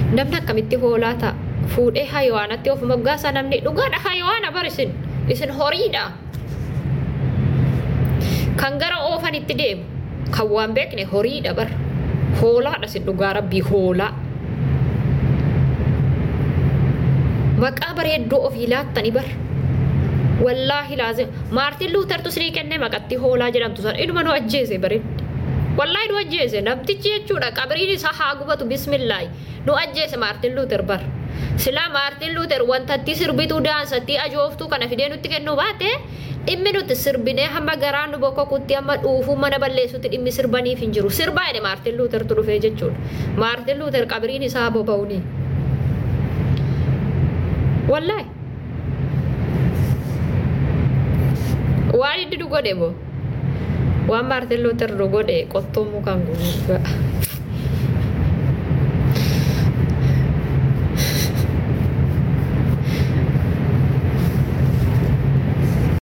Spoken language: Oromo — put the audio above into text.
namni akkamitti hoolaa ta'a fuudhee hayawaanatti of moggaasaa namni dhugaadha hayawaana bar isin isin horiidha kan gara oofanitti deemu kan waan beekne horiidha bar hoolaadha isin dhugaa rabbii hoolaa maqaa bareedduu ofii laattani bar wallaahi laazim maartin luutertu sinii kennee maqatti hoolaa jedhamtu san iduma nu ajjeese bareeddi wallaahi nu ajjeese namtichi jechuudha qabriin isaa haa gubatu bismillaahi nu ajjeese maartin luuter bar silaa maartin luuter wantatti sirbituu daansatti ajooftuu kana fidee nutti kennuu baate dhimmi nuti sirbinee hamma garaa nu bokkokutti hamma dhuufuu mana balleessutti dhimmi sirbaniif hin jiru sirbaa jedhe maartin luutertu dhufee jechuudha maartin luuter qabriin isaa boba'uuni wallaahi waan inni nu godhe moo waan maartin luuter nu godhe qottoo mukaan guutuu